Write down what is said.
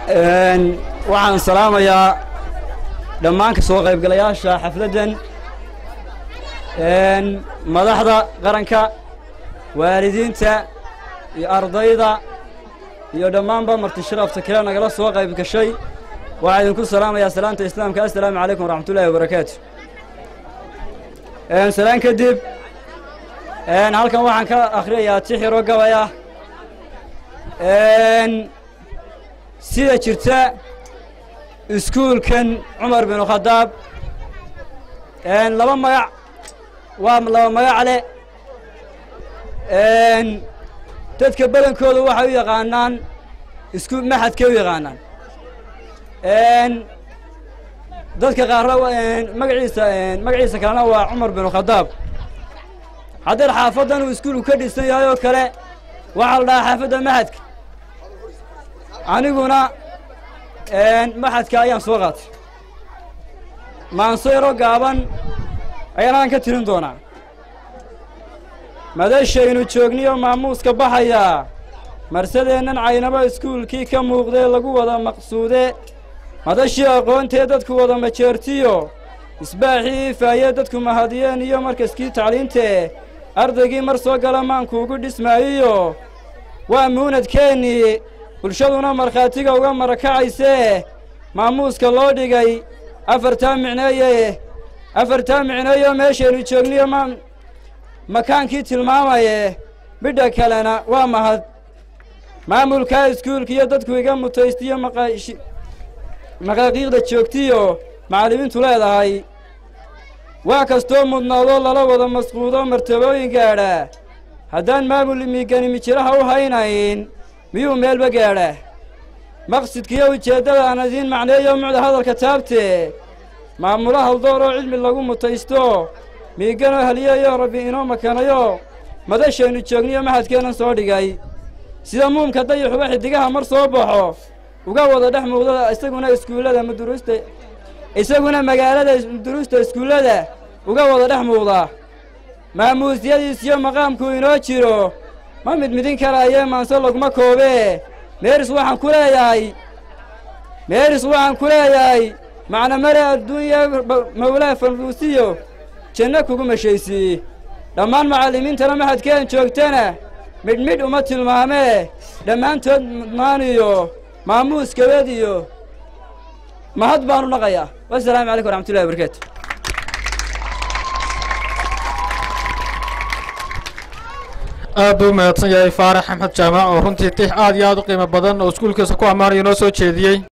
waxaan salaamayaa dhammaan ka soo qaybgalayaasha xafladdan madaxda qaranka waalidiinta iyo ardayda iyo dhammaanba marti sharafta kale nagala soo qayb gashay waxaa idinku salaamayaa salaanta islaamka assalaamu calaykum waraxmatullaahi wabarakaatu salaan kadib halkan waxaan ka akhriyayaa tixiro gabay ah sida jirta iskuulkan cumar binu khadaab laba magac waa laba magac leh dadka badankooda waxay u yaqaanaan isku maxadkay u yaqaanaan dadka qaarna magaciisa magaciisa kalena waa cumar binu khadaab haddeer xaafaddan uu iskuulku ka dhisan yahay oo kale waxaa la dhahaa xaafadda maxadka aniguna maxadka ayaan soo qaatay maanso yaro gaaban ayaan aan ka tirin doonaa madashaynu joogniyo maamuuska baxayaa marsadeennan caynaba iskuulkii ka muuqdee lagu wada maqsuude madashii aqoontee dadku wada majeertiyo isbaaxii ifaayee dadku mahadiyeen iyo markaskii tacliintee ardaygii mar soo gala maankuugu dhismaayiyo waa muunadkeennii bulshaduna markhaatiga uga marakacaysee maamuuska loo dhigay afartaa micneeye afartaa micneeyo meeshaynu joogniyo ma makaankii tilmaamaye midha kalena waa mahad maamulkaa iskuulkiiyo dadku iga mutaystiyo maqaashi maqaaqiiqda joogtiyo macallimiintu leedahay waa kastoo mudnaadoo lala wada masquudo martabooyin gaadha haddaan maamul miigani mijiraha u haynayn miyuu meelba gaadha maqsidkiiyo ujeeddada aan idiin macneeyo mucda hadalka taabtee maamulo haldoor oo cilmi lagu mutaysto miiganoo haliyayo rabbi inoo makanayo madashaynu joogniyo maxadkeennan soo dhigay sida muumka dayaxuba xiddigaha mar soo baxo uga wada dhex muuqda isaguna iskuullada maduruusta isaguna magaalada duruusta iskuullada uga wada dhex muuqda maamuusyadiis iyo maqaamku inoo jiro ma mid midin karaayee maanse laguma koobee meeris waxaan ku leeyahay meeris waxaan ku leeyahay macna mare adduunya mawlaa fanruusiyo janno kugu mashaysiiye dhammaan macallimiintana maxadkeen joogtana midhmidh uma tilmaamee dhammaantood mudnaaniyo maamuus gabad iyo mahad baanu dhaqayaa wasalaamu calaykum waraxmatullahi wabarakaatu aad buu mahadsan yahay faarax axmed jaamac oo runtii tix aad iyo aad u qiimo badan oo iskuulkiisa ku ammaanaya noo soo jeediyey